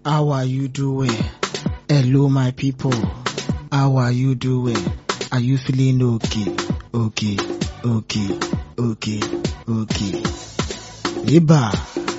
How are you doing? Hello, my people. How are you doing? Are you feeling okay? Okay, okay, okay, okay. Iba.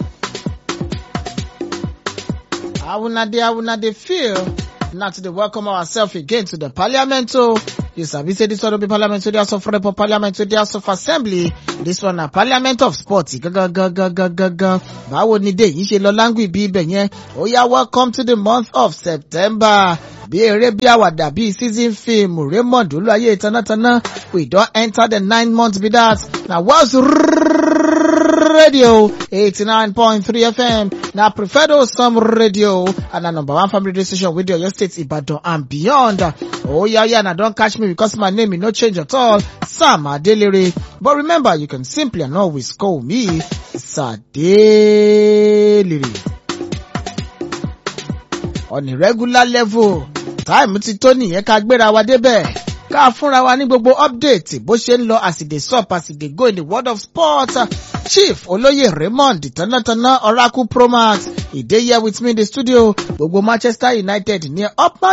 How una dey, how una dey feel? Now to dey welcome ourselves again to the parliament o. You sabi say this one no be parliament wey dey house of rep or parliament wey dey house of assembly. This one na parliament of sport gangan gangan gangan. Báwo ni dé yìí ṣe lọ láńgù ibi ibẹ̀ yẹn? Ó yá welcome to the month of September. Bí eré bí àwàdà bí season film Raymond Olúwayé tanátaná we don enter the nine months be that. Na Wales radio 89.3 FM na preferred Osam radio and na number one family radio station with your state Ibadan and beyond. Oh yeah yeah na don catch me because my name e no change at all Sam Adelere but remember you can simply and always call me Sadelere. On a regular level time ti tó nìyẹn ká gbéra wa débẹ̀ ká fúnra wa ní gbogbo update bó ṣe ń lọ as e dey sup as e dey go in the world of sport chief olóyè raymond tánátáná oracle promax e dey here with me in the studio gbogbo manchester united ní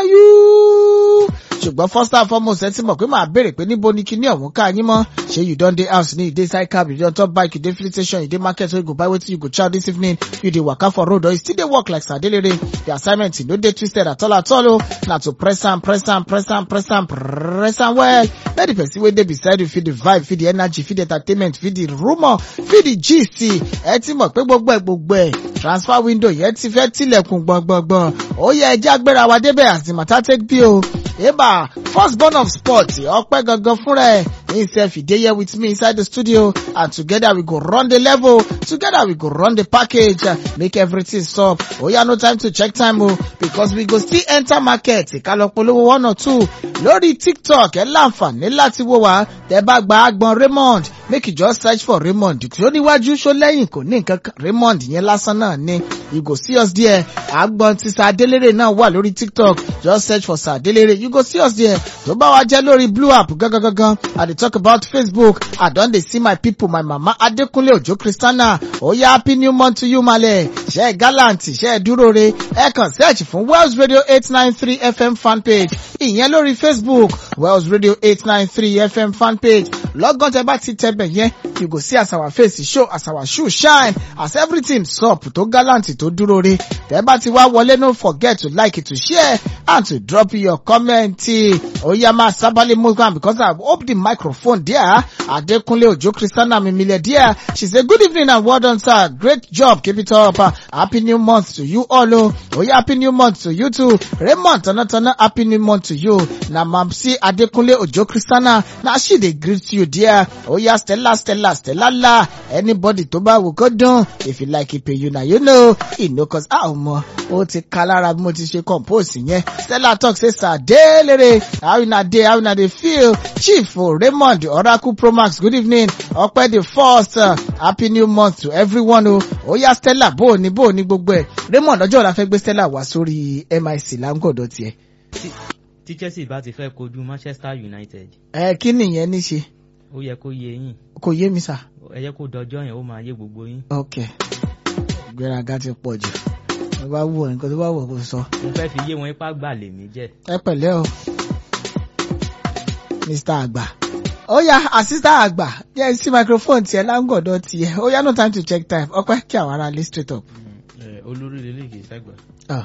ọpáyú ṣùgbọ́n first and foremost ẹ ti mọ̀ pé màá béèrè pé níbo ni kíní ọ̀hún ká yín mọ́ ṣé you don dey house ní you dey side cab you dey on top bike you dey filling station you dey market wey you go buy wetin you go chow this evening you dey waka for road or you still dey work like sadelere the assignment no dey twisted at all at all o na to press am press am press am press am press am well let the person wey dey beside you feel the vibe feel the energy feel the entertainment feel the rumour feel the gist ẹ ti mọ̀ pé gbogbo ẹ̀ gbogbo ẹ̀ transfer window yẹn ti fẹ́ tilẹ̀kùn gbọ̀ngbọ̀ngbọ̀n ó yẹ ẹjẹ́ agbéra wa débẹ̀ as the matter take be o eba first born of sport ọpẹ́ gangan fúnra ẹ̀ himself he dey here with me inside the studio and together we go run the level together we go run the package uh, make everything sup oya no time to check time o because we go still enter market ìkàlọ̀ polówó one or two lórí tiktok ẹ láǹfààní láti wò wá tẹ bá gba agbọn raymond make you just search for raymond tó níwájú ṣó lẹ́yìn kò ní nǹkan kan raymond yẹn lásán náà ni you go see us there agbọn ti sàdélérè náà wà lórí tiktok just search for sàdélérè you go see us there tó bá wa jẹ́ lórí blue app gangan gangan i dey talk about facebook i don dey see my people my mama adekunle ojo christiana oya happy new month to you male ṣe gallant ṣe dúró re ẹ kàn search fún wells radio eight nine three fm fanpage ìyẹn lórí facebook wells radio eight nine three fm fanpage lọ́gán tẹ bá ti tẹbẹ̀ yẹn you go see as our face show as our shoe shine as everything sup tó gallant tó dúró re tẹ bá ti wá wọlé no forget to like to share and to drop your comment oya máa sábàlẹ̀ move am because i hope the microphone there adekunle ojo christiana mimile there she say good evening and well done sir great job keep it up uh, happy new month to you all o oya happy new month to you too raymond tanatana happy new month to you na mamsi adekunle ojo christiana na she dey greet you there oya stella stella stella la anybody tó bá wù kó dùn if you like it pay you na you know e no cause a ò mọ ó ti ka lára bí mo ti ṣe compose yẹn stella talk say sir delere how una dey how una dey feel chief o raymond oracle promax good evening ọpẹ the first uh, happy new month to everyone o oya stella bó o ní bó o ní gbogbo ẹ raymond ọjọ́ ọ̀la fẹ́ gbé stella wá sórí mic láńgọ̀dọ̀ tiẹ̀. tí chelsea bá ti fẹ́ kojú manchester united ẹ kí nìyẹn ní ṣe ó yẹ kó yé yín kò yé mi sà. ẹ yẹ kó dọjọ́ yẹn ó máa yé gbogbo yín. ok ìgbéraga ti pọ̀ jù tó bá wù ọ́ nǹkan tó bá wù ọ́ kó sọ. mo fẹ́ fi yé wọn ipá gbà lèmi jẹ́. ẹ pẹ̀lẹ́ o mr àgbà ó yá àsítà àgbà jẹ́ sí microphone tiẹ̀ láńgọ̀dọ̀ tiẹ̀ ó yá no time to check time ọpẹ́ kí àwọn ará lé straight up. olórí lélẹ̀ kì í sẹ́gbà. Ah.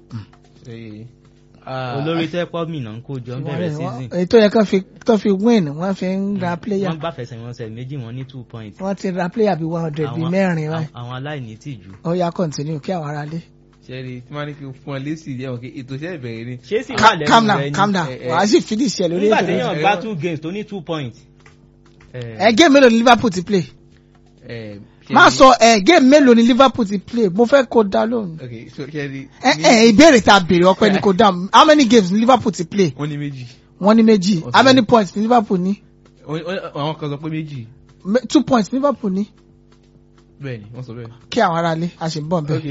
olórí tẹ́ pọ́ mìíràn ń kó jọ ń bẹ̀rẹ̀ season èyí tó yẹ kán fi tó fi win wọ́n fi ń ra player wọ́n gbà fẹsẹ̀wọnsẹ̀ méjì wọn ní two points. wọ́n ti ra player bíi one hundred bíi Àwọn- mẹ́rin wáyé àwọn aláìní tìjú. ó yá continue kí àwọn ará lé. sẹ́rí tí wọ́n á ní kí n fún ọ lésì yẹ wọn kí ètò iṣẹ́ ìbẹ̀rẹ̀ ni. ṣé sì wà Ca- calm lẹ́nu down rẹ calm ni. down Eh, eh. wàá sì finish ẹ lórí nígbà ètò téèyàn rẹ. gbá two games tó ní two points. ẹ game mélòó ni liverpool ti play Eh, ṣẹ́rí- má sọ ẹ game mélòó ni liverpool ti play mo fẹ́ kó dá lóhùn. ok so sẹ́rí. ẹ ẹ ìbéèrè tá a béèrè ọpẹ ni kò dáhùn how many games ni liverpool ti play wọ́n ní méjì wọ́n ní méjì how many points ni liverpool ní Wọ́n- wọ́n- àwọn kan sọ pé méjì Me- two points ni liverpool ní bẹ́ẹ̀ ni wọ́n sọ bẹ́ẹ̀. kí àwọn aráalé a sì ń bọ̀ bẹ́ẹ̀. ok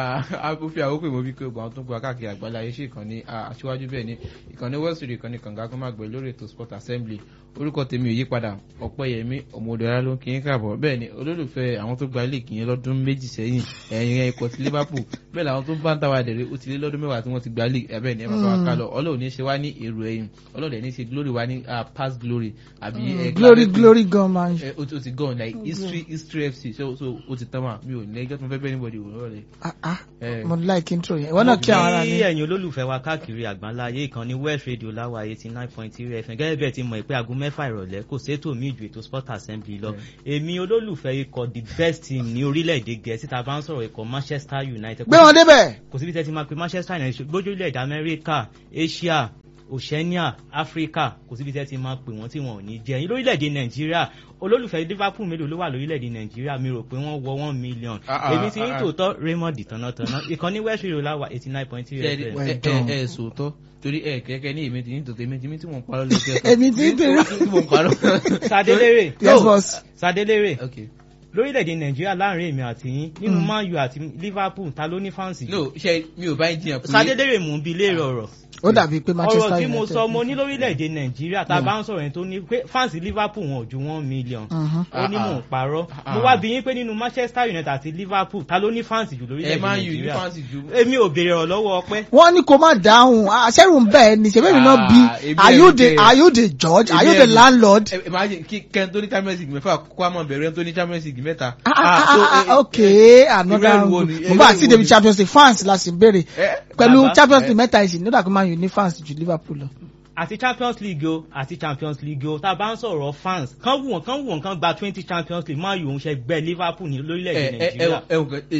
a fi àkókò ìmọ̀ bí pé gbọ́n tó gba káàkiri àgbàlá ayé ṣe ìkànnì aṣíwájú bẹ́ẹ̀ ni ìkànnì west radio ìkànnì kànga kó má gbẹ lórí ètò sport assembly orúkọ tèmi ò yí padà ọ̀pẹ́yẹmí ọmọdéra ló ń kí yín káàbọ̀ bẹ́ẹ̀ ni olólùfẹ́ àwọn tó gba ilé ìkíyẹn lọ́dún méjì sẹ́yìn ẹ̀yìn ikọ̀ ti liverpool bẹ́ẹ̀ làwọn tó bá ń tàwa dẹ̀rẹ̀ ó ti lé lọ́dún mẹ́wàá tí wọ́n ti gba ilé ẹ̀bẹ̀ ni ẹ̀ máa bá wa ká lọ ọlọ́run ní ṣe wá ní èrò ẹ̀yìn ọlọ́run ní ṣe glory wá ní past glory àbí glory glory gan man. ó ti gone like history history fc so so ó ti tán wà mi ò ní ẹjọ́ tó fẹ́ bẹ́ẹ̀ níbọ̀dì òwúrọ̀ rẹ̀. Ah, ah, mo like intro yẹn ìwọ náà kí àwọn aráalé. kí ẹ̀yin olólùfẹ́ wa káàkiri àgbáńlá ayé ìkànnì west radio láwa eighty nine point three fm gẹ́gẹ́ bẹ́ẹ̀ ti mọ̀ pé aago mẹ́fà ìrọ̀lẹ́ kò sétò mí ju ètò sport assembly lọ èmi olólùfẹ́ ikọ̀ the best team ní orílẹ̀-èdè gẹ̀ẹ́sì tá a bá ń sọ̀rọ̀ ikọ̀ manchester united. gbé wọn débẹ̀. kò síbi tẹ́ ti máa pe manchester united gbójú ilẹ̀-èdè amẹ́ríkà asia oceania africa kò síbi tẹ́ ti máa pè wọ́n tí wọn ò ní jẹ́ yín lórílẹ̀‐èdè nàìjíríà olólùfẹ́ liverpool mélòó ló wà lórílẹ̀‐èdè nàìjíríà mi rò pé wọ́n wọ one million èmi ti ń tòótọ́ raymond tànátaná ìkànnì west rio láwà eighty nine point three fm. ẹ ẹ ẹ sòótọ́ torí ẹ kẹ́kẹ́ ní èmi ti ní tòótọ́ èmi ti ní tí mò ń parọ́ lórí ẹ̀kọ́. èmi ti ń tèrè. tí mò ń parọ́. sadelere yes boss. sadelere okay lórílẹ̀‐èdè nàìjíríà láàrin èmi àti yín nínú man u àti liverpool ta ló ní fáǹsì. no ṣe mi ò bá ń jiyàn pé. sadelere mò ń bi léèrè ọ̀rọ̀ ó dàbí pé manchester ọ̀rọ̀ united. tí mo sọ mo ní lórílẹ̀‐èdè nàìjíríà tá a bá ń sọ̀rọ̀ yẹn tó ní pé fáǹsì liverpool wọn ò ju one million ó ní mò ń parọ́ mo wá bí yín pé nínú manchester united àti liverpool ta ló ní fáǹsì jù ẹ lórílẹ̀‐èdè máa ń yù ní nàìjíríà fáǹsì ju. èmi ò béèrè ọ̀rọ̀ lọ́wọ́ ọpẹ́ wọ́n ní kó má dáhùn àṣẹ́rù ń bẹ̀ ẹ́ ní ṣẹ́bẹ̀rì náà bí Ah, èmi are you ẹ̀rù the bẹ́ẹ̀. are you the judge are you Èmi the ẹ̀rù. landlord. ẹ imagine kí kẹ́ni tó ní champions league mẹ́fà kó àmọ́ bẹ̀rẹ̀ ẹni tó ní champions league mẹ́ta. Ah, ah, so, ah, eh, ah, eh, okay eh, another irú ẹ̀rù wo angle ni- mo irú bá ẹ̀rù àti wo david ni? champions league fans la sì ń béèrè Eh, pẹ̀lú bàbá, champions eh. league mẹ́ta ìsìn nígbà tó máa yùn ní fans ju liverpool lọ. àti champions league o àti champions league o tá a bá ń sọ̀rọ̀ fans kán wù wọ́n kán wù wọ́n kán gba twenty champions league máa yù òun ṣe gbẹ liverpool ní lórílẹ̀‐èdè ẹ ẹ ẹ nàìjíríà ẹ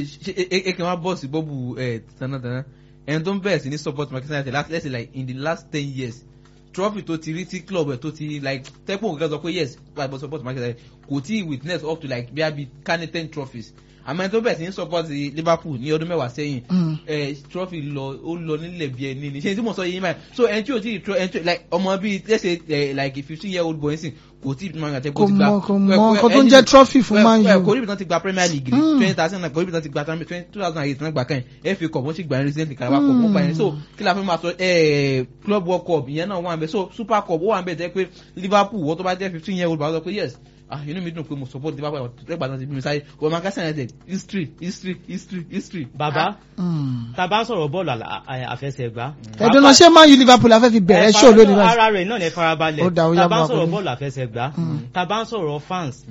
ẹ ẹ ẹ kàn wá bọ́ọ̀sì bọ́ọ̀bù ẹ tanátana ẹni tó ń bẹ̀rẹ̀ sí ní support manchester united last let's say like in the last ten years trophy tó ti rí tí club ẹ̀ tó ti like tẹ́pọ̀ nǹkan sọ pé yes gbàgbọ́ support manchester united kò tí ì witness up to like bí a bí kane ten trophies àmọ́ ẹni tó bẹ̀rẹ̀ sí ní support liverpool ní ọdún mẹ́wàá sẹ́yìn Mm. ẹ trophy lọ ó lọ nílẹ̀ bí ẹni ní ṣe tí mo sọ yìí máa so ẹni tí o ti tro ẹni tí like ọmọ bíi let's say eh, like a fifteen year old boy nsìn kò tí ì máa yàtẹ̀ kò mọ kò mọ nǹkan tó ń jẹ́ trophy fún man kò u. níbi tán ti gba premier league rí Mm. twenty thousand nine kò níbi tán ti gba two thousand and eight tán gbà kan yẹn fa cup wọ́n sì gbà yẹn recently carabao cup wọ́n gbà yẹn so kí la fi máa sọ eh, club world cup ìyẹn náà wà ń bẹ so super cup ó wà ń bẹ tẹ́ pé liverpool wọ́n tó bá jẹ́ fifteen year old bá wọ́n sọ pé yes ah inú mi dùn pé mo support liverpool ẹgbàá tán ti bí mi sáré wọ́n máa kásán united history history history history. bàbá Mm. tá a bá ń sọ̀rọ̀ bọ́ọ̀lù àlà- à- àfẹsẹ̀gbá. ẹ̀dùn náà ṣé man u liverpool afẹ́ fi bẹ̀rẹ̀ Ẹ ṣó fara- lónìí báyìí. ara rẹ̀ náà lè farabalẹ̀ Ó dá, ó tá yá a bá ń máa sọ̀rọ̀ pẹ̀lú. bọ́ọ̀lù àfẹsẹ̀gbá Mm. tá a bá ń sọ̀rọ̀ fans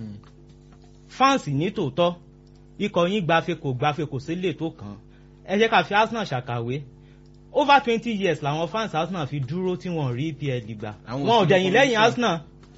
fans ní tòótọ́ ikọ̀ yín gbafẹ́ kò gbafẹ́ kò sí lè tó kàn ẹ jẹ́ ká fi arsenal ṣàkàwé over twenty years làwọn fans arsenal fi dúró tí wọ́n rí epl gbà Àwọn wọn ò òsì dẹ̀yìn ní lẹ́yìn kọ́mẹ́tì. arsenal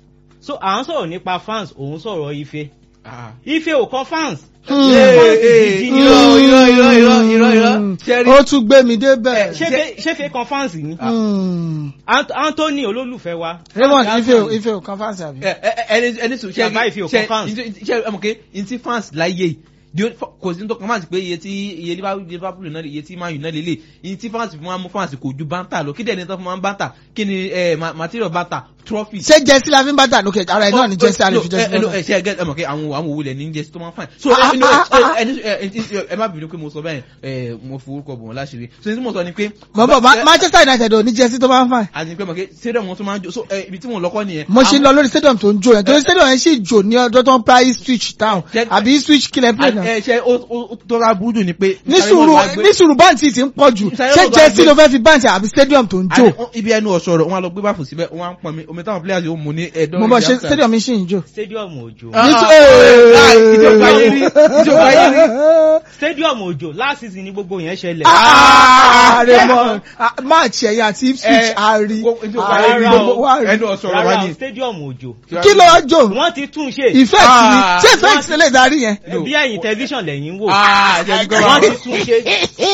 so à ń sọ̀rọ̀ nípa fans òun sọ̀rọ̀ ife Ah. ife ò kọ́ fans Mm. fans gidi ni irọ́, ó. irọ́, irọ́, irọ́, irọ́, irọ́. Mm. Ṣẹ́rí- ó tún gbé mi débẹ̀. ṣé fe- ṣé fe kan fans ni Mm. Ant- anthony olólùfẹ́ wa raymond fans ife o Arsenal. ife o kan fans àbí. ẹ ẹ ẹni ẹni sùn ṣe Bàbá ìfi òkan fans. ṣe ẹ mọ̀ pé n ti fans láyé di kò sí tó kàn fans pé iye tí iye Liverpool Liverpool náà iye tí Man U náà lélẹ̀ iye tí fans fún wa mú fans kò ju banta lọ kí dẹ̀ ní tó fún wa ń banta kí ni ẹ ma- material banta trophy. ṣé jẹ́sí la fi ń bá tà lókè ara ẹ̀ náà ni jẹ́sí àlè fi jẹ́sí ẹ lọ́nà. ẹ ṣe ẹ mọ̀ pé àwọn àwọn òwúlẹ̀ ní jẹ́sí tó máa ń fine. so Ah, ẹ no, ah, ah, ẹ ẹ ẹ ẹ má bínú pé mo sọ bẹ́ẹ̀ ẹ mo forúkọ bò wọ́n láṣìírí so ní tí mo sọ ni pé. mọ̀ bọ̀ Ma- manchester united ò ní jẹ́sí tó máa ń fà. àti pé mọ̀ pé stadium wọn tún máa ń jó so ẹ ibi tí mo lọ́kọ́ nìyẹn. mo ṣe lọ lórí stadium tó ń jó yẹn torí stadium yẹn sì jò ní ọjọ́ tó ń pa Ipswich town Jẹ́- àbí Ipswich kílẹ̀ play náà. ẹ ṣe ó ó tó ra burú jù ni pé. ní sùúrù ní sùúrù báǹtì ti ń pọ̀ jù Ìsàlẹ̀ ṣé ló bá jẹ́sí gbé- ló fẹ́ fi báǹtì àbí stadium tó ń jó. Àní, ibi ẹnu ọ̀ṣọ́rọ̀ wọn á lọ gbé báfù síbẹ̀ wọn á ń pọn mi omi táwọn players yóò mú ní ẹ̀dọ́ mo bọ̀ ṣe stadium mi sì ń jó. stadium òjò Ah, Ní- ah, ìjọba ayé rí ìjọba ayé rí. stadium òjò last season ni gbogbo yẹn ṣẹlẹ̀. Ah, Raymond ah, match ẹ̀yà àti Ipswich Eh, a rí wo- ìjọba a ayé rí rí gbogbo wa rí. ẹnu ọ̀ṣọ́rọ̀ wa rárá ni. stadium òjò kí ló wá jò wọ́n ti tún ṣe effect ni Ah. ṣé effect lè darí yẹn. No. bí ẹ̀yìn tẹlifíṣàn lẹ́yìn wò Ah, jẹ́ kí wọ́n ti wọ́n. tún ṣe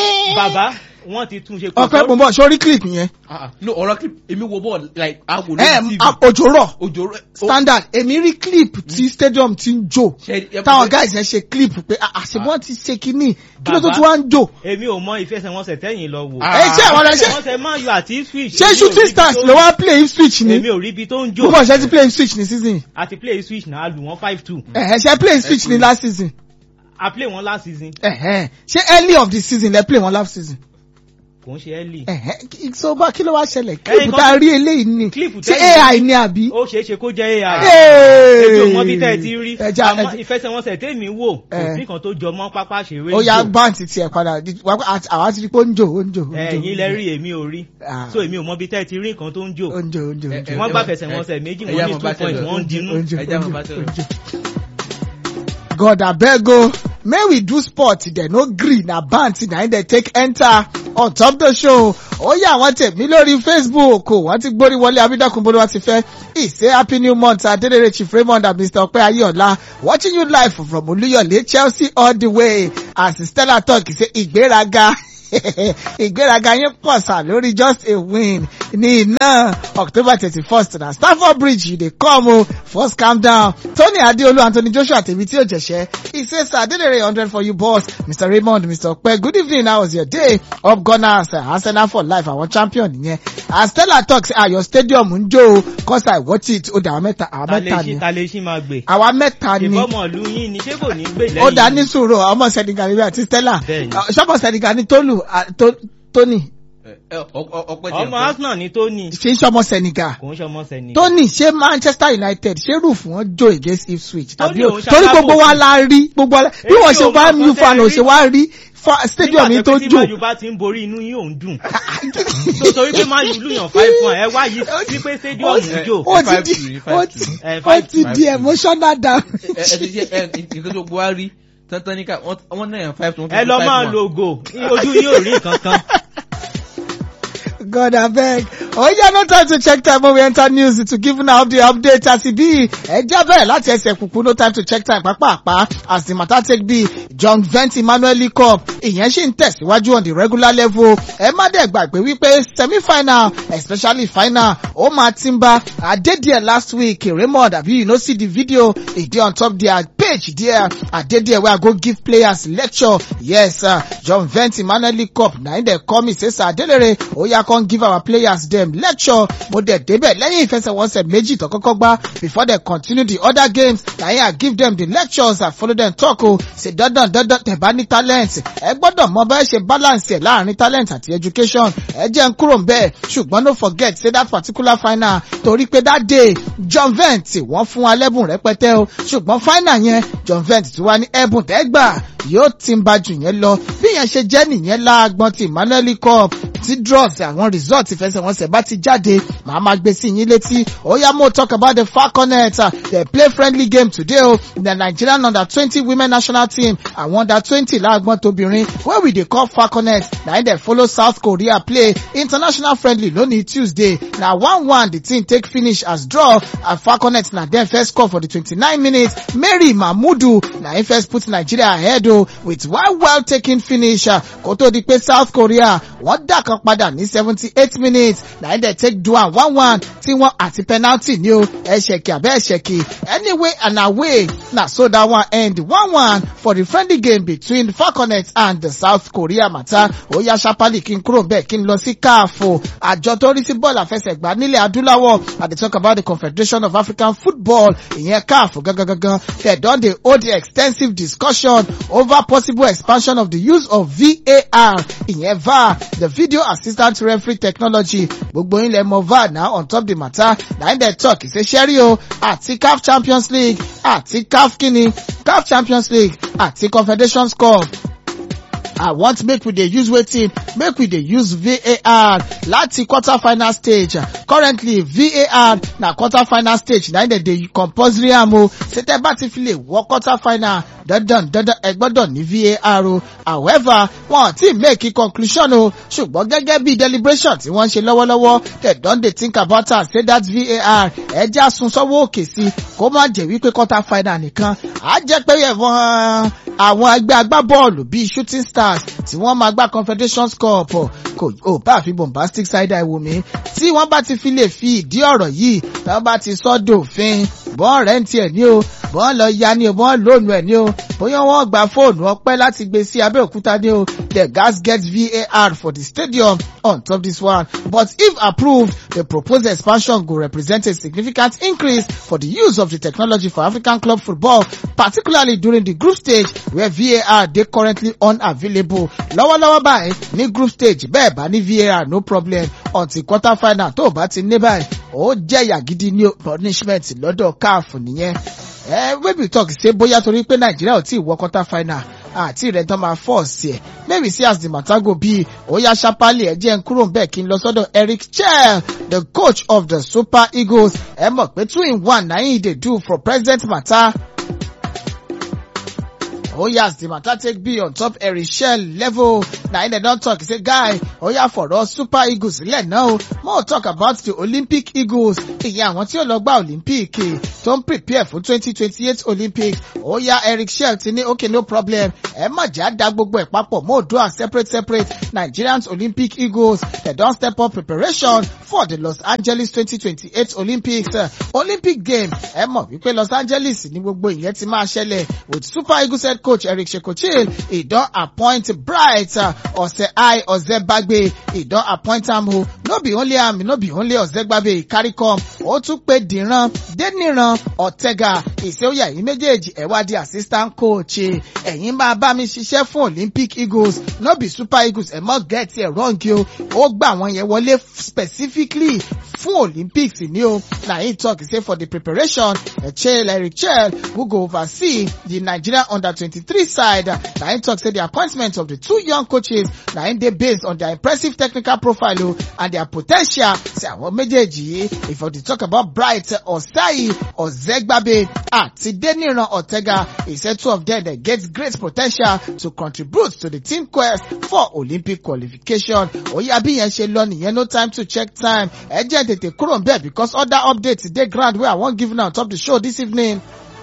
bàbá wọ́n ti tún ṣe. kò ọpẹ́ sọ- mo bọ̀ sórí clip yẹn Ah, no ọ̀rọ̀ clip èmi wo bọ́ọ̀lù like awo ẹ lórí tv òjò rọ̀ òjò rẹ̀ standard èmi rí clip tí stadium ti ń jò Ṣe- táwọn guys yẹn ṣe clip pé àṣebọ́n ti ṣe kínní kí ló tó Bàbá. tún wá ń jò. èmi ò mọ ìfẹsẹ̀wọnsẹ̀ tẹ́yìn lọ wò. Ah. ẹ ṣé àwọn ọ̀rẹ́ ṣe ìfẹsẹ̀wọnsẹ̀ man u àti Ipswich. ṣé èmi ò rí shooting ibi stars tó- ló wá play Ipswich ni èmi ò rí ibi tó ń jò. púpọ̀ ṣe ti play Ipswich ní season àti play Ipswich náà lù wọ́n five two. ẹ̀ ṣe play Ipswich ní last season a play wọn last season Ẹ̀hẹ́n. ṣé early of the season lẹ play wọn last season. kò ń ṣe early. Ẹ̀hẹ́n. kí- so bá kí ló wá ṣẹlẹ̀ Ẹ̀yin clip kan- tá a rí eléyìí ni Clip ṣé tẹ́yìn- ai ni àbí. ó ṣeé ṣe kó jẹ́ ai. Hey! ètò mọ́ bí tẹ́ ẹ ti rí Ẹja- àmọ́ ẹja- ìfẹsẹ̀wọnsẹ̀ tèmi wò kò Eh. sí kan tó jọ mọ́ pápá ṣeré ó yá jò. báǹtì tiẹ̀ padà di- wá- àti- àwa ti rí pé ó ń jò ó ń jò. ó ń jò, ẹ̀yin lẹ rí èmi ò rí Ah. so èmi ò mọ bí tẹ́ ẹ ti rí nǹkan tó ń jò ó ń jò ó ń jò ó ń jò. Eh, wọ́n eh, gbà eh, fẹsẹ̀wọnsẹ̀ méjì eh, wọ́n eh, ní mo two bá points tẹ̀lé. wọ́n ń dinú. Ó ń jò, Ẹja ó ń mo jò, bá ó tẹ̀lé. ń jò. God abeg o may we do sport dem no gree na bant na im dey take enter on top the show ó yà wọ́n tẹ̀mí lórí Facebook wọ́n ti gbórí wọlé abídọ́kun bó ló wá ti fẹ́ ìṣe happy new month adédèrè chief raymond and mr ọpẹ́ ayéọlá watching you live from olúyọ̀lé chelsea all the way as stella talk ṣe ìgbéraga ìgbéraga yín pọ̀ sà lórí just a win ní iná october thirty first na stamford bridge you dey come o first calm down tony adeolu anthony joshua tèmi tí ò jẹ̀ṣẹ́ he say sir adedere hundred for you boss mr raymond mr ọpẹ good evening how was your day up gunners uh, arsenal for life àwọn champion nìyẹn as stella talk say ah your stadium ń jó o cause i watch it ó dà àwọn mẹ́ta àwọn ta lè mẹ́ta ṣí ni ta lè ṣí máa gbè. àwa mẹ́ta ni ìbọmọ ìlú yín ni ṣé kò ní gbè lẹ́yìn. ó dá ní sùúrù ọmọ senegal níbi àti stella Bẹ́ẹ̀ni. ṣọ́mọ senegal ní tolu ah, To- tony Eh, eh, ọ- ọ- ọpẹ́ tiẹ̀ ọmọ fún- arsenal ni tóní ṣe ń ṣọmọ senegal kò ń ṣọmọ sẹ́ni. tony ṣé manchester united ṣé roof wọn jó against ipswich tàbí Tony o òun torí ṣalábò gbogbo wa sí. la rí gbogbo wa la bí Èmi wọn ṣe ò bá mọ̀ mu nǹkan fan tẹ́ ò rí. ṣe wá rí fa- stadium yìí tó nígbà tí jó mayu bá ti ń borí inú yín ò ń dùn. tó torí pé mayu lùyàn five one ẹ wá yìí sí pé stadium ń jò. ó ti five di two, ó five ti two. Eh, ó five ti two, di five two. emotional down. ẹ ẹ ti ṣe ẹ nǹkan tó gbọ́ wá rí tán-tán ní ká wọ́n- wọ́n náà yàn five tó wọ́n fi ẹ lọ five máa one. lo ògo ojú yín ò rí nǹkan kan. God abeg. Oh yeah, no time to check time when we enter news to give una up the update as e be. Ẹ jẹ́ bẹ́ẹ̀ láti ẹsẹ̀ kùkú no time to check time pàápàá as the matter take be. John Vent Emmanuel League Cup ìyẹn ṣì ń tẹ̀síwájú on the regular level. Ẹ má dẹ̀ gbàgbé wípé semi-final especially final ó máa ti ń bá Adédìẹ last week Raymond àbí you no see the video e dey on top their page there Adédìẹ wey I go give players lecture. Yes, uh, John Vent Emmanuel League Cup na im dey call me say Sir Adelere oya come give our players dem lecture mo dẹ̀ débẹ̀ lẹ́yìn ìfẹsẹ̀wọnsẹ̀ méjì tó kọ́kọ́ gbá before they continue the other games na him I give them the lectures I follow them talk o ṣe dandan dandan tẹ̀ bá ní talent ẹ gbọ́dọ̀ mọ bẹ́ẹ̀ ṣe balance ẹ̀ láàrin talent àti education ẹ jẹ́ n kúrò ń bẹ́ẹ̀ ṣùgbọ́n no forget say that particular final torí pé that day John Vent wọ́n fún wa lẹ́bùn rẹpẹtẹ o ṣùgbọ́n final yẹn John Vent ti wá ní ẹ̀bùn tẹ́gbà yóò ti ń ba jù yẹn lọ bí yẹn ṣe jẹ́ nìyẹn láàgbọ́n ti Emmanuel League Cup tí draws àwọn result ìfẹsẹ̀wọnsẹ̀ bá ti jáde màá máa gbé sí yín létí oya mo talk about the falconet uh, they play friendly game today o the Nigerian under twenty women national team àwọn under twenty láàgbọ́n tóbìnrin wey we dey call falconet na im dey follow South Korea play international friendly lónìí Tuesday na one one the team take finish as draw and falconet na dem first score for the twenty-nine minutes Mary Mahmudu na im first put Nigeria ahead o with one well taken finish uh, kó tó di pé South Korea wọ́n dà kan padà ní seventy-eight minutes na im dey take do am one one tí wọ́n àti penalty ní o ẹ̀ṣẹ̀kì àbẹ́ ẹ̀ṣẹ̀kì anyway and away na so that one end one one for the friendly game between falconet and the South Korea matter ó yá ṣapali kí n kúrò bẹ́ẹ̀ kí n lọ sí káàfo àjọ tó rí sí bọ́ọ̀lù àfẹsẹ̀gbá nílẹ̀ adúláwọ̀ i dey talk about the confederation of african football ìyẹn káàfo gangan gangan they don dey hold extensive discussion over possible expansion of the use of var ìyẹn var the video assistant referee technology gbogbo ilẹ̀ mọ̀ var na on top the matter na im dey talk say ṣẹ́rí o àti caf champions league àti caf kini caf champions league àti confederations cup I want make we dey use wetin make we dey use VAR láti quarter final stage currently VAR na quarter final stage na im dem dey compulsory am o ṣe tẹ́ bá ti fi lè wọ quarter final dandan dandan ẹ gbọ́dọ̀ ní VAR o however wọn ti make conclusion o ṣùgbọ́n gẹ́gẹ́ bí deliberation tí wọ́n ń ṣe lọ́wọ́lọ́wọ́ they don dey think about am say that VAR ẹja sun sọ́wọ́ òkè sí kó má jẹ́ wípé quarter final nìkan á jẹ́ pé ẹ̀wọ̀n àwọn ẹgbẹ́ agbábọ́ọ̀lù bíi shooting stars tí wọ́n máa gbá confederations cup kò ò bá fi bombastic side eye wò mí tí wọ́n bá ti fi lè fi ìdí ọ̀rọ̀ yìí tí wọ́n bá ti sọ dòfin bọ́n rẹ̀ ń tiẹ̀ ní o bọ́n lọ ya ni o bọ́n lónìí ẹ̀ ni o bóyá wọ́n gba fóònù ọpẹ́ láti gbé sí abẹ́òkúta ni o the gas get var for the stadium on top this one but if approved the proposed expansion go represent a significant increase for the use of the technology for african club football particularly during the group stage where var dey currently unavailable lọ́wọ́lọ́wọ́ báyìí ní group stage bẹ́ẹ̀ bá ní var no problem until quarter final tó o bá ti ní báyìí ó jẹ̀yà gidi ní punishment lọ́dọ̀ caf nìyẹn ẹ wébi talk ṣe bóyá torí pé nàìjíríà ò tí ì wọ quarter final àti rẹ̀ tán máa fọ́ọ̀sì ẹ̀ maybe see as the matter go be oya sapali ẹ jẹ́ n kúrò ń bẹ̀ kí n lọ sọ́dọ̀ eric chell the coach of the super eagles ẹ mọ̀ pé two in one na him dey do for present matter oya as the matter take be on top eric chell level na him dem don talk say guy oya fọ̀rọ̀ super eagles sílẹ̀ náà o mo talk about the olympic eagles ìyẹn àwọn tí ó lọ gba olympic tó ń prepare fún twenty twenty eight olympics oya eric shell ti ní okay no problem ẹ má jà dá gbogbo ẹ̀ papọ̀ mo do am separate separate nigerians olympic eagles dem don step up preparation for the los angeles twenty twenty eight olympics uh, olympic game ẹ mọ̀ wípé los angeles ní gbogbo ìyẹn ti máa ṣẹlẹ̀ with super eagles head coach eric shekochil he don appoint bright uh, ọ̀sẹ̀ ọ̀zẹ́gbàgbé he don appoint am o no be only am no be only ọ̀zẹ́gbàgbé he carry come ó tún pé dìran déníran ọ̀tẹ̀gà ìṣẹ́wòyà yìí méjèèjì ẹ̀ wá di assistant coach ẹ̀yin máa bá mi ṣiṣẹ́ fún olympic eagles no be super eagles ẹ̀ mọ́ get ẹ̀ wrong o ó gbà wọ́n yẹn wọlé specifically fún olympics ni o na him talk say for the preparation echel eric chel who go oversee the nigeria under twenty-three side na him talk say the appointment of the two young coaches na him dey based on their impressive technical profile o and their po ten tial say àwọn méjèèjì yìí if we dey talk about bright ọ̀sáyì ọ̀zẹ́gbàbẹ àti deniran ọ̀tẹ́gà he say two of them dey get great po ten tial to contribute to the team quest for olympic qualification oya bí yẹn ṣe lọ nìyẹn no time to check time ẹ jẹ́ tètè kúrò ń bẹ̀ because other updates dey ground wey i wan give now on top the show this evening.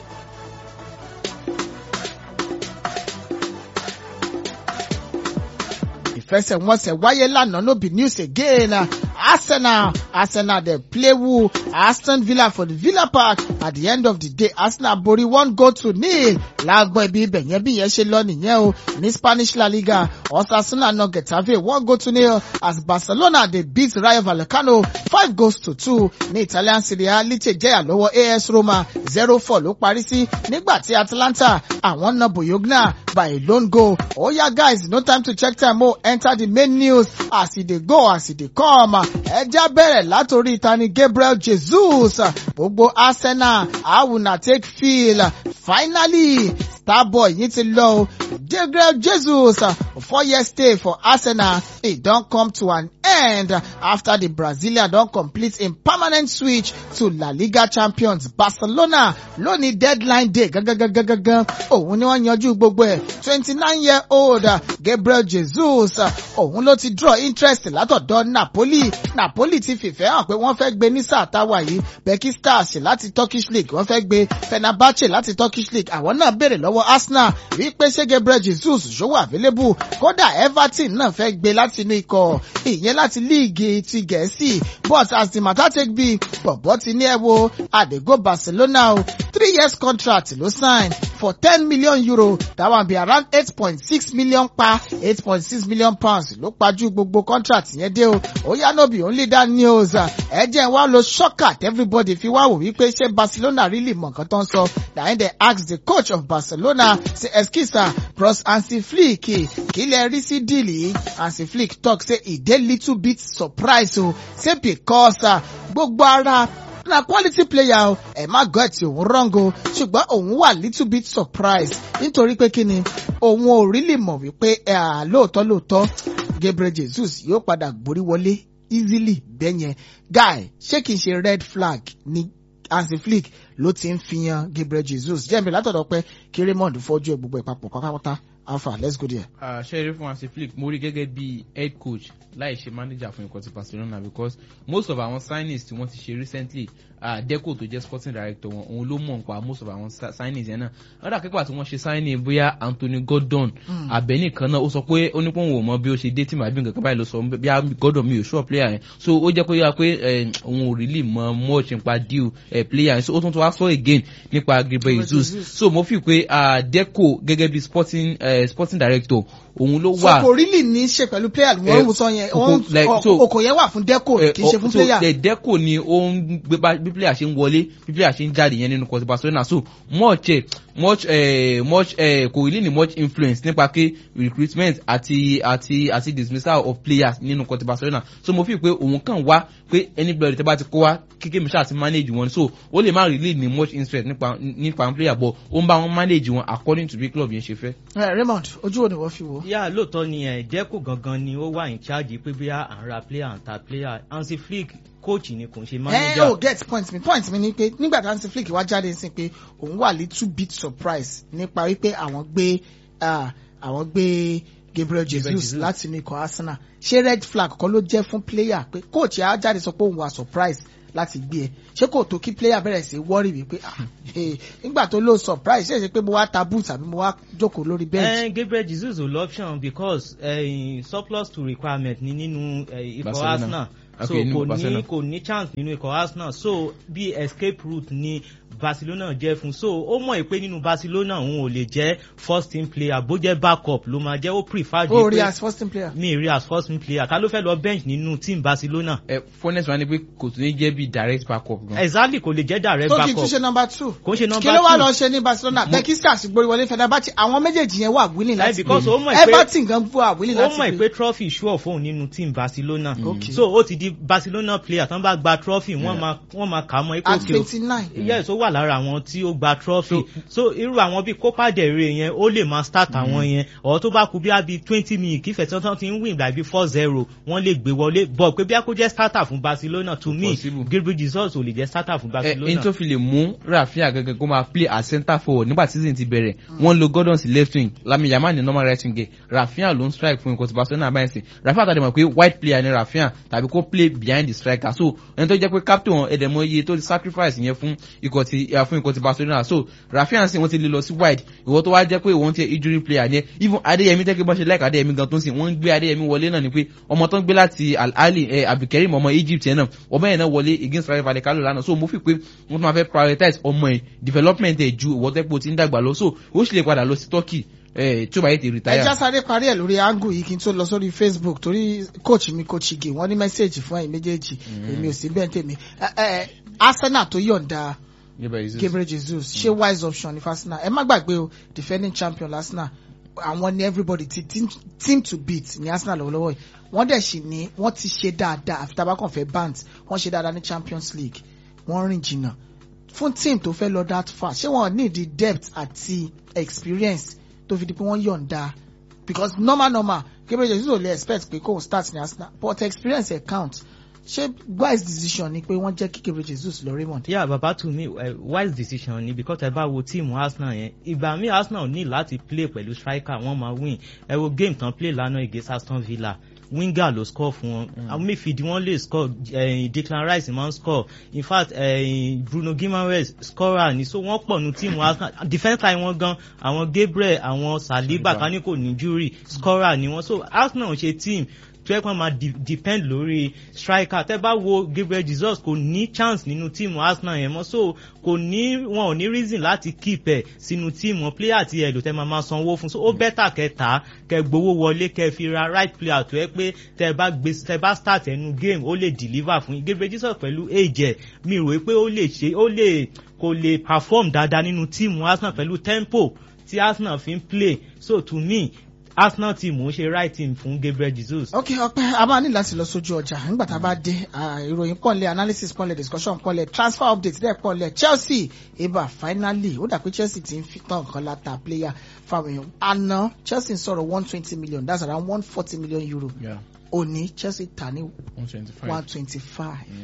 ìfẹsẹ̀wọnsẹ̀ wáyé lánàá no be news again. Uh, Arsenal, Arsenal dey play who Aston Villa for the Villa Park at the end of the day Arsenal borí one goal to nil láàgbọ́n ibi ibẹ̀ yẹn bí yẹn ṣe lọ nìyẹn o ní Spanish La Liga Osasuna na Getafe one goal to nil as Barcelona dey beat Rayo Vallecano five goals to two ní Italian Serie A Lecce jẹ́yà lọ́wọ́ AS Roma zero four ló parí sí nígbà tí Atalanta àwọn na Bologna by a lone goal oya guys no time to check time o enter the main news as e dey go as e dey come ẹja bẹ̀rẹ̀ látòrí tani Gabriel Jesus gbogbo Arsenal how una take feel finally starboy yìí ti lọ o Gabriel Jesus four year stay for Arsenal e don come to an end after the Brazilian don complete im permanent switch to La Liga champions Barcelona lónìí deadline day gangan òun ni wọ́n yanjú gbogbo ẹ̀ twenty nine year old Gabriel Jesus òun ló ti draw interest látọ̀dọ̀ Napoli Napoli ti fìfẹ́ hàn pé wọ́n fẹ́ gbé ní sáà táwa yìí Becky Stars láti Turkish League wọ́n fẹ́ gbé Fenerbahce láti Turkish League àwọn náà béèrè lọ́wọ́ Arsenal wípé ṣé Gabriel Jesus ṣòwò available kódà Everton náà fẹ́ gbé láti inú ikọ̀ ìyẹn láti líìgì ti Gẹ̀ẹ́sì but as the matter take be bọ̀bọ̀ ti ní ẹ wo àdégó Barcelona o three years contract ló sign for ten million euro that one be around eight point six million pa eight point six million pounds ló pajú gbogbo contract yẹn dé o oya no be only that news ẹ jẹ́ wá lo shocker everybody fi wá wò wípé ṣé Barcelona really mọ̀ nǹkan tó ń sọ na him dey ask the coach of Barcelona say excuse bros Hansi Flick kí lẹ rí sí díìlì Hansi Flick talk say e dey little bit surprised o say because gbogbo ara na quality player o ẹ má gọ́ ẹ̀ tí òun wrong o ṣùgbọ́n òun wà little bit surprised nítorí pé kí ni òun ò really mọ̀ wípé lóòótọ́ lóòótọ́ Gabriel Jesus yóò padà gborí wọlé easily bẹ́yẹn guy ṣé kìí ṣe red flag ni Hansi Flick ló ti ń fi yan Gabriel Jesus jẹ́mi látọ̀dọ̀ pé kí Raymond fọ́jú ẹ̀ gbogbo ẹ̀ papọ̀ pátápátá alpha let's go there. ṣẹ́rí fún hansi flick mo rí gẹ́gẹ́ bí head coach láì ṣe manager fún ikọ̀ ti barcelona because most of àwọn signings tí wọ́n ti ṣe recently uh, deco tó jẹ́ sporting director wọn òun ló mọ̀ nípa most of àwọn sa- signings yẹn náà lọ́dà kíkọ́ àti wọ́n ṣe signing bóyá anthony gordon abẹ́ni kan náà ó sọ pé ó ní pé òun ò mọ bí ó ṣe dé tí màá bí nǹkan kan báyìí ló sọ bí i gordon mi ò sure player yẹn so ó jẹ́ kó yára pé eh, òun ò really mọ much nípa deal eh, player yẹn so ó tún tún wá sọ again nípa gabriel jesus Jesus. so mo fi pé uh, deco gẹ́gẹ́ bí sporting, uh, sporting director òun ló so wà kò really ní í ṣe pẹ̀lú player Eh, wọ́n ń sọ yẹn kò- wọ́n like, so- okò yẹn wà fún deco Eh, kì í ṣe oh, fún so, player. the deco ni ó ń gbé bá bí player ṣe ń wọlé bí player ṣe ń jáde yẹn nínú kọsí barcelona so much eh, much eh, much eh, kò really ní much influence nípa pé recruitment àti àti àti dismissal of players nínú kọsí barcelona so mo fi pé òun kàn wá pé anybody tẹ́ bá ti kó wá kékeré mi ṣáà ti manage wọn so ó lè má really ní much interest nípa nípa player but ó ń bá wọn manage wọn according to bí club yẹn ṣe fẹ́. Eh, raymond ojú wo ni wọ́n fi wò. yà lóòótọ́ ni ẹ̀ jẹ́kù gangan ni ó wà in charge pé bí à ń ra player à ń ta player hansi flick coach ni kò ń ṣe ẹ manager. ò get point mi point mi ni pé nígbà tí hansi flick wá jáde sí pé òun wà little bit surprise nípa wípé àwọn gbé ah, àwọn gbé gabriel jesus Jesus. láti inú ikọ̀ arsenal ṣé red flag kan ló jẹ́ fún player pé coach á jáde sọ pé òun wà surprise láti gbé ẹ ṣé kò tó kí player bẹ̀rẹ̀ sí worry wípé ah, eh, nígbà tó ló surprise ṣé ṣe pé mo wá ta boot àbí mo wá jókòó lórí bench. Eh, Gabriel Jesus ò lọ́pṣọ̀n because eh, surplus to requirement ni nínú eh, ikọ̀ Barcelona. Arsenal so Okay, nínú kò ní Barcelona. kò ní chance nínú ikọ̀ Arsenal so bí escape route ni Barcelona jẹ́ fún so ó mọ̀ pé nínú Barcelona òun ò lè jẹ́ first team player bó jẹ́ backup ló máa jẹ́ ó prefer ó ju rí pé as first team player. mi rí as first team player ta ló fẹ́ lọ bench nínú team Barcelona ẹ furnace wa ni pé kò tún ní jẹ́ bí direct backup gan. exactly kò lè jẹ́ direct tó kì í tún backup ṣe number two. kò ń ṣe number kí ló wá two. lọ ṣe ní barcelona bekiskas gboríwọlé fẹdàbàtì àwọn méjèèjì yẹn wà willing Eh, láti because gbé. ó mọ̀ pé- everton gan wà willing ó láti mọ̀ gbé. pé trophy sure fóun nínú team Barcelona Okay. so ó ti di Barcelona player tán bá gba trophy wọ́n Yeah. máa wọ́n máa kà á mọ́ at ipò twenty nine. yes ó wà lára àwọn tí ó gba trophy so irú àwọn bíi Copa del Rey yẹn ó lè máa start àwọn yẹn ọ̀ tó bá kú bí i twenty minutes kí fẹ̀sán tán ti ń win like bí four zero wọ́n lè gbé wọlé bọ̀ pé bí a kó jẹ́ starter fún Barcelona to me Possible. Gabriel Jesus ò lè jẹ́ starter fún ẹ Barcelona. n tó fi lè mú rafinha gẹ́gẹ́ kó máa play as centre forward nígbà tí season ti bẹ̀rẹ̀ wọ́n lo gordon sí left wing lami yamal ní normal right wing gẹ̀ rafinha ló ń strike fún ikọ̀ tí barcelona báyìí sí rafinha tàbí mọ̀ pé white player ni rafinha tàbí kó play behind the striker so ẹni tó jẹ́ pé captain wọn ẹ̀dẹ̀mọ iye tó ti sacrifice yẹn fún ikọ̀ ti eh, fún ikọ̀ ti barcelona so rafinha sì wọ́n ti lè lọ sí wide ìwọ tó wá jẹ́ pé ìwọ́n ti injury player ni even adeyemi tẹ́kẹ́ bọ́ ṣe like adeyemi gan tó ń sìn wọ́n ń gbé adeyemi wọlé náà ni pé ọmọ tó ń gbé láti al ali eh, abdulkareem ọmọ egypt yẹn náà ọmọ yẹn náà wọlé against rayo vallecano lánàá so mo fi pé wọ́n tún máa fẹ́ prioritize ọmọ ẹ̀ development ẹ̀ ju ìwọ tẹ́pọ̀ tí ń dàgbà lọ so ó sì lè padà lọ sí turkey eh, tí ó bá yẹ ti ẹ retire. já sáré parí ẹ lórí angle yìí kí n tó lọ sórí facebook torí coach mi coach ige wọn ní mẹ́sẹ̀gì fún ẹ̀yin méjèèjì èmi ò sí bẹ́ẹ̀ tèmi Ẹ, ẹ, arsenal tó yọ̀ǹda gabriel jesus ṣé wise option ní arsenal ẹ má gbàgbé o defending champion arsenal àwọn ni everybody ti team, team to beat ní arsenal lọ́wọ́lọ́wọ́ yìí wọ́n dẹ̀ sì ní wọ́n ti ṣe dáadáa àfi tábà kàn fẹ́ bant wọ́n ṣe dáadáa ní champions league wọ́n rìn jìnnà fún team tó fẹ́ lọ that far ṣé wọ́n need the depth àti experience tó fi di pé wọ́n yọ̀ǹda because normal normal gabriel jesus ò lè expect pé kóun start ní arsenal but experience ẹ̀ count ṣé wise decision ni pé wọ́n jẹ́ kí gabriel jesus lọ raymond. yeah baba to me uh, wise decision ni because ẹ bá wo tíìmù arsenal yẹn ìgbà míì arsenal ní láti play pẹ̀lú striker wọ́n máa win ẹ wo game tán play lánàá against aston villa winger ló score fún wọn àwọn méfìdí wọn lè score uh, declan rice máa ń score in fact uh, bruno guimaraes scorer ni so wọ́n pọ̀ nu tíìmù arsenal defence line wọn gan àwọn gabriel àwọn saliba Saliba. kan ní kò ní jury scorer ni wọn so arsenal ṣe team tó yẹ kó máa de- depend lórí striker tẹ bá wo gabriel jesus kò ní chance nínú tíìmù arsenal yẹn mọ so kò ní wọn ò ní reason láti keep ẹ sínú tíìmù wọn player tí ẹ lò tẹ máa máa sanwó fún so ó bẹ́tà kẹta kẹ gbowó wọlé kẹ fi ra right player tó yẹ pé tẹ bá gbé tẹ bá start ẹnu game ó lè deliver fún yín gabriel jesus pẹ̀lú age ẹ mi rò pé ó lè ṣe ó lè kò lè perform dáadáa nínú tíìmù arsenal pẹ̀lú tempo tí arsenal fi ń play so to me arsenal team ń ṣe right team fún gabriel jesus. ok ọpẹ a máa ní láti lọ sójú ọjà nígbà tá a bá dé ah, ìròyìn pọ̀nlẹ̀ analysis pọ̀nlẹ̀ discussion pọ̀nlẹ̀ transfer update dẹ̀ pọ̀nlẹ̀ chelsea eba finally ó dà pé chelsea ti ń fi tán nǹkan láta player fáwọn èèyàn àná chelsea ń sọ̀rọ̀ one twenty million that's around one forty million euro Yeah, òní chelsea tà ní 125. one twenty five Mm.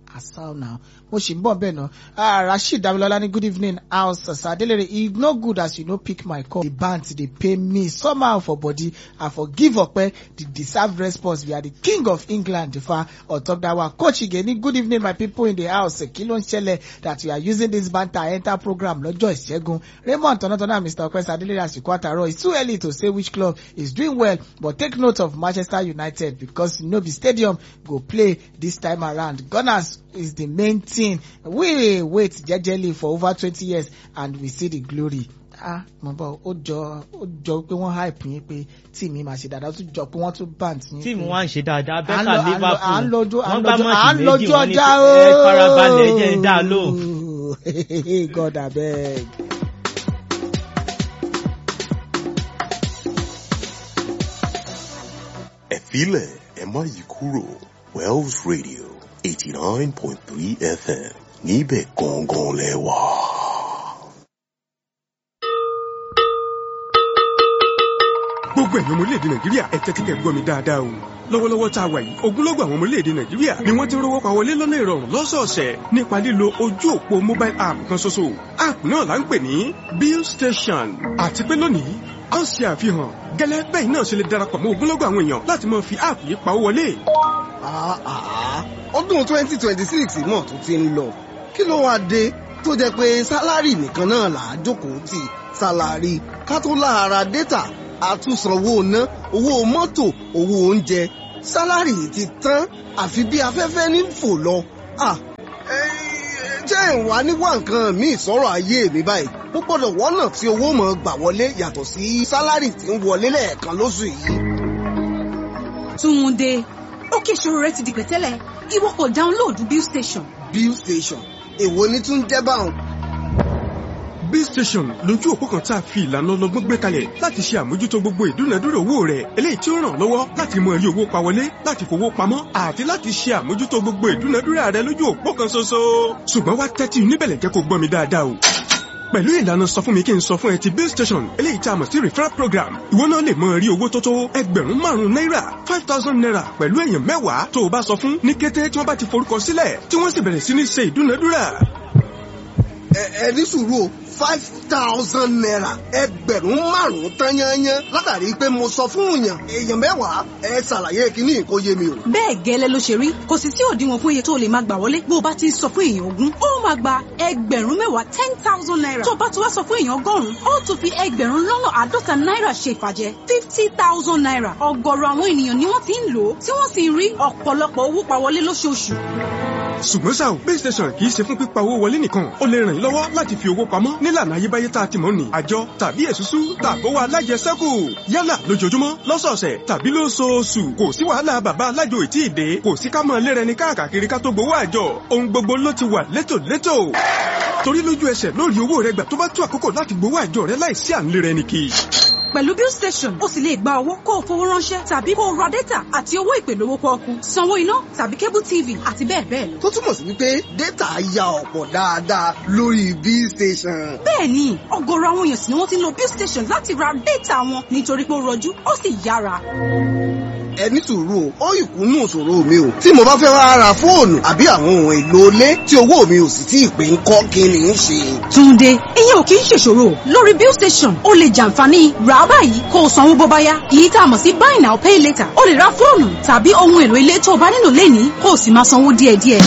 asal now mo ṣì ń bọ̀ bẹ́ẹ̀ náà ah rasheed damilola ní good evening house sadelere e no good as you no pick my call the band dey pay me somehow for body i for give ọpẹ the deserved response we are the king of england fa on top that one coach ige ní good evening my people in the house kí ló ń ṣẹlẹ̀ that you are using this banter enter program lọ́jọ́ ìṣẹ́gun raymond tọ́nàtọ́nà mr ọpẹ sadelere àsìkò àtàrọ it's too early to say which club is doing well but take note of manchester united because no be stadium go play this time around gunners is the main thing we wait jejely for over twenty years and we see the glory ah mo bọ ó jọ ó jọ pé wọ́n hype yín pé tíìmù máa ṣe dáadáa ó tún jọ pé wọ́n tún band yín. tíìmù wa ń ṣe dáadáa À ń bẹ́ẹ̀ka lọ- à ń lọ- liverpool à ń lọ́jọ́ à ń wọ́n gbá lọ́jọ́ à ń mọ́ọ̀tì méjì lọ́jọ́ wọ́n ní ọjà ẹ farabalẹ̀ jẹ́ ń dá a lò. ooo god abeg. ẹ filẹ̀ ẹ má yí kúrò wells radio eighty nine point three fm níbẹ̀ gangan lẹ wà. gbogbo ẹ̀yin ọmọ orílẹ̀-èdè nàìjíríà ẹ tẹ́tí kẹ́ gbọ́ mi dáadáa o lọ́wọ́lọ́wọ́ tá a wà yìí ogunlọ́gọ̀ àwọn ọmọ orílẹ̀-èdè nàìjíríà ni wọ́n ti ń rówó pa wọlé lọ́nà ìrọ̀rùn lọ́sọ̀ọ̀sẹ̀ nípa lílo ojú òpó mobile app kan ṣoṣo app náà là ń pè ní bill station àti pé lónìí a ó ṣe àfihàn gẹ́lẹ́ bẹ́ẹ̀ náà ṣe lè darapọ̀ mọ́ ogunlọ́gọ̀ àwọn èèyàn láti máa fi app yìí pawó wọlé Ah, ah, ọdún twenty twenty six náà tún ti ń lọ kí ló wáá dé tó jẹ́ pé sálárì nìkan náà là á jókòó tì sálárì ká tó láara dátà àtúnsanwó ná owó mọ́tò owó oúnjẹ sálárì ti tán àfi bí afẹ́fẹ́ ní fò lọ. Ah, eh, jẹ́ ìwà níwá nǹkan míì sọ̀rọ̀ ayé mi báyìí mo gbọ́dọ̀ wọ́nà tí owó mọ̀ gbà wọlé yàtọ̀ sí sálárì tí ń wọlé lẹ́ẹ̀kan lóṣù yìí. Túnde, ókè ìṣòro rẹ ti di pẹ̀tẹ́lẹ̀, ìwọ kò dáńlóòdù Bill Station. bill station èwo ni tún jẹ́ báwọn. bill station lójú òpó kan tá a fi ìlànà ọlọ́gbọ́n gbé kalẹ̀ láti ṣe àmójútó gbogbo ìdúnadúrà owó rẹ̀ eléyìí tí ó ràn ọ́ lọ́wọ́ láti mọ rí owó pa wọlé láti fowó pamọ́ àti láti ṣe àmójútó gbogbo ìdúnadúrà rẹ̀ lójú òpó kan ṣoṣo. ṣùgbọ́n wá tẹ́tí níbẹ̀lẹ̀ jẹ́ kó gbọ́ mi dáadáa o pẹ̀lú ìlànà sọ fún mi kí n sọ fún ẹ ti bill station eléyìí tá a mọ̀ sí referral program ìwọ náà lè mọ rí owó tó tó ẹgbẹ̀rún márùn-ún náírà five thousand naira pẹ̀lú èèyàn mẹ́wàá tó o bá sọ fún ní kété tí wọ́n bá ti forúkọ sílẹ̀ tí wọ́n sì bẹ̀rẹ̀ sí ní ṣe ìdúnadúrà ẹ ẹ ní sùúrù o five thousand naira ẹgbẹ̀rún márùn-ún tán yányán látàrí pé mo sọ fún èèyàn èèyàn mẹ́wàá ẹ ṣàlàyé kíní kó yé mi o. Bẹ́ẹ̀ gẹ́lẹ́ ló ṣe rí, kò sì sí òdiwọ̀n fún iye tó lè máa gbà wọlé bó o bá ti ń sọ fún èèyàn ogún. Ó máa gba ẹgbẹ̀rún mẹ́wàá ten thousand naira. Tó o bá ti wá sọ fún èèyàn ọgọ́rùn-ún, ó tún fi ẹgbẹ̀rún lọ́nà àádọ́ta náírà ṣe ìfàjẹ́ fifty thousand naira. Ọ̀gọ̀rọ̀ àwọn ènìyàn ni wọ́n ti ń lò ó, tí wọ́n sì ń rí ọ̀pọ̀lọpọ̀ owó pa wọlé lóṣooṣù. ṣùgbọ́n ṣá o base station kì í ṣe fún pípa owó wọlé nìkan ó lè ràn yín lọ́wọ́ láti fi owó pamọ́ nílànà ayébáyé tá a ti mọ̀ ní àjọ tàbí èsúsú tàbówó alájẹsẹ́kù yálà lójoojúmọ́ lọ́sọ̀ọ̀sẹ̀ tàbí lóṣooṣù kò sí wàhálà bàbá alájò ìtì ìdè kò sí ká mọ̀ lérẹni káàkiri ká tó gbowó àjọ ohun gbogbo ló ti wà létòlétò torí lójú ẹsẹ̀ lórí owó rẹ gbà tó bá tó àkókò láti gbowó àjọ rẹ láìsí à ń lérẹni kì í Pẹ̀lú Bill Station, o sì lè gba owó kó o fowó ránṣẹ́ tàbí kó o ra dátà àti owó ìpè lówó pọ́ọ́kú, sanwó iná tàbí cable TV àti bẹ́ẹ̀ bẹ́ẹ̀ lọ. tó túmọ̀ sí wípé dátà ya ọ̀pọ̀ dáadáa lórí bill station. Bẹ́ẹ̀ni, ọ̀gọ̀rọ̀ àwọn èèyàn sì ni wọ́n ti ń lo Bill Station láti ra dátà wọn nítorí pé ó rọjú, ó sì yára. ẹ ní sùúrù o ó ìkúnnù ìṣòro mi o tí mo bá fẹ́ wá ra fóònù àbí àwọn ohun èlò ilé tí owó mi ò sì tí ì pé ń kọ́ kí ni ń ṣe. Túnde, ìyẹn ò kì í ṣèṣòro. Lórí Bill Station, o lè jàǹfààní rà á báyìí kó o sanwó bó bá yá. Èyí tá a mọ̀ sí buy now pay later. O lè ra fóònù tàbí ohun èlò ilé tó o bá nílò lénìí kó o sì máa sanwó díẹ̀díẹ̀.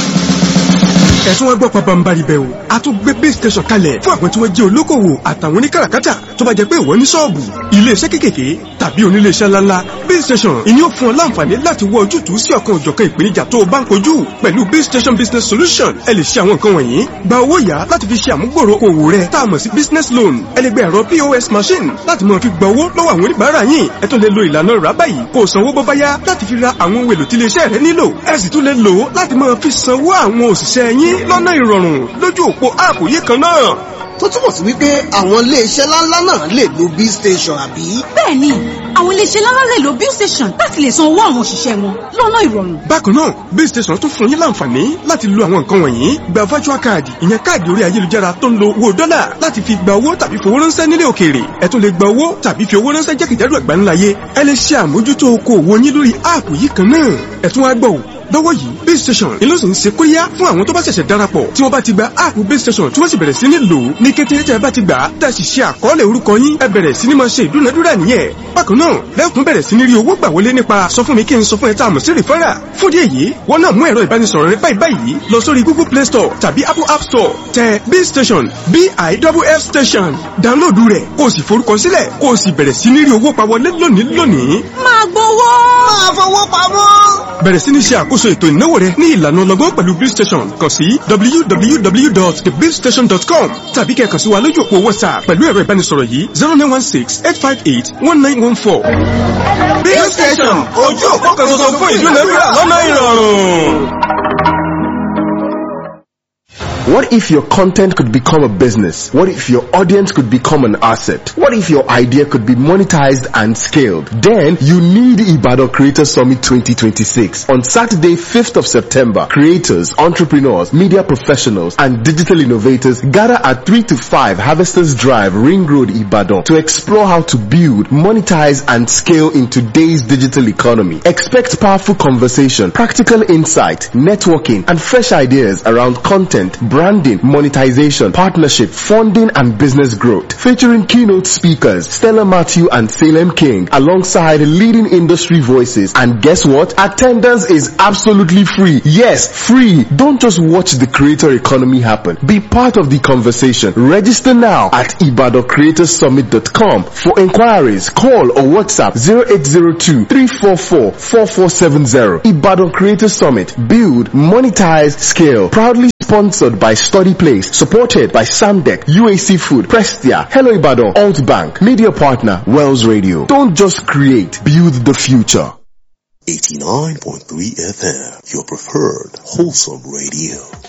ẹ̀sùn wọn gbọ́ pabambari bẹ́ẹ̀ o a tún gbé base station kalẹ̀ fún àwọn tí wọ́n jẹ́ olókòwò àtàwọn oníkàràkátà tó bá jẹ́ pé ìwọ ní ṣọ́ọ̀bù iléeṣẹ́ kékèké tàbí oníléeṣẹ́ ńláńlá base station ìní ó fún ọ láǹfààní láti wọ ojútùú sí ọ̀kan òjọ̀kan ìpèníjà tó o bá ń kojú pẹ̀lú base station business solution ẹ lè ṣe àwọn nǹkan wọ̀nyí gba owó yá láti fi ṣe àmúgbòrò òwò rẹ tá a mọ̀ sí business loan ẹ lè gba ẹ̀rọ pos machine láti máa fi gba owó lọ́wọ́ àwọn oníbàárà yín ẹ tún lè lo ìlànà rà báyìí kó o sanwó bó bá yá láti fi ra àwọn ohun èlò tí iléeṣẹ́ rẹ nílò ẹ sì tún lè lò ó láti máa fi sanwó àwọn òṣìṣẹ́ yín lọ́nà ìrọ̀rùn lójú òpó áàpù yìí kan náà tó túmọ̀ sí wípé àwọn iléeṣẹ́ ńláńlá náà lè lo bill station àbí. Bẹ́ẹ̀ni, àwọn iléeṣẹ́ ńláńlá lè lo Bill Station láti lè san owó àwọn òṣìṣẹ́ wọn lọ́nà ìrọ̀rùn. bákan náà base station tún fún yín láǹfààní láti lo àwọn nǹkan wọ̀nyí gba virtual card ìyẹn káàdì orí ayélujára tó ń lo owó dọ́là láti fi gba owó tàbí fowó ránṣẹ́ nílé òkèèrè ẹ tún lè gba owó tàbí fi owó ránṣẹ́ jákèjádò àgbáńláyé ẹ lè ṣe àmójútó okòwò yín lórí áàpù yìí kan náà ẹ tún wá gbọ́ ò lọ́wọ́ yìí base station ìlú sì ń ṣe kóríyá fún àwọn tó bá ṣẹ̀ṣẹ̀ darapọ̀ tí wọ́n bá ti gba app base station tí wọ́n sì bẹ̀rẹ̀ sí ní lò ó ní kété tẹ́ ẹ bá ti gbà á tẹ́ ẹ sì ṣe àkọọ́lẹ̀ orúkọ yín ẹ bẹ̀rẹ̀ sí ní máa ṣe ìdúnadúrà nìyẹn bákan náà lẹ́kùn bẹ̀rẹ̀ sí ní rí owó gbà wọlé nípa sọ fún mi kí n sọ fún ẹ tá a mọ̀ sí rìfẹ́rà fún díẹ̀ yìí wọ́n náà mú ẹ̀rọ ìbánisọ̀rọ̀ rẹ báyìí báyìí lọ sórí google play store tàbí apple app store tẹ b station b i double f station dáńlóòdù rẹ̀ kó o sì forúkọ sílẹ̀ kó o sì bẹ̀rẹ̀ sí ní rí owó pa wọlé lónìí lónìí máa gbowó. máa fowó pamọ́. bẹ̀rẹ̀ sí ní ṣe àkóso ètò ìnáwó rẹ ní ìlànà ọlọ́gbọ́n pẹ̀lú bill station kàn sí www.thebillstation.com tàbí kẹ́ kàn sí wa lójú òpó whatsapp pẹ̀lú ẹ̀rọ ìbánisọ̀rọ̀ yìí zero nine one six eight five eight one nine one four. bill station ojú òpó kan tuntun fún ìdúnadúrà lọ́nà ìrọ̀rùn. What if your content could become a business? What if your audience could become an asset? What if your idea could be monetized and scaled? Then you need Ibado Creator Summit 2026. On Saturday, 5th of September, creators, entrepreneurs, media professionals, and digital innovators gather at 3 to 5 Harvesters Drive, Ring Road, Ibadan to explore how to build, monetize, and scale in today's digital economy. Expect powerful conversation, practical insight, networking, and fresh ideas around content, branding, monetization, partnership, funding, and business growth. Featuring keynote speakers Stella Matthew and Salem King alongside leading industry voices. And guess what? Attendance is absolutely free. Yes, free. Don't just watch the creator economy happen. Be part of the conversation. Register now at ibadocreatorsummit.com. For inquiries, call or WhatsApp 0802 344 4470. Ibadan Creator Summit. Build, monetize, scale. Proudly sponsored by Study Place, supported by Samdec, UAC Food, Prestia, Hello Ibadan, Alt Bank, media partner, Wells Radio. Don't just create, build the future. 89.3 FM, your preferred wholesome radio.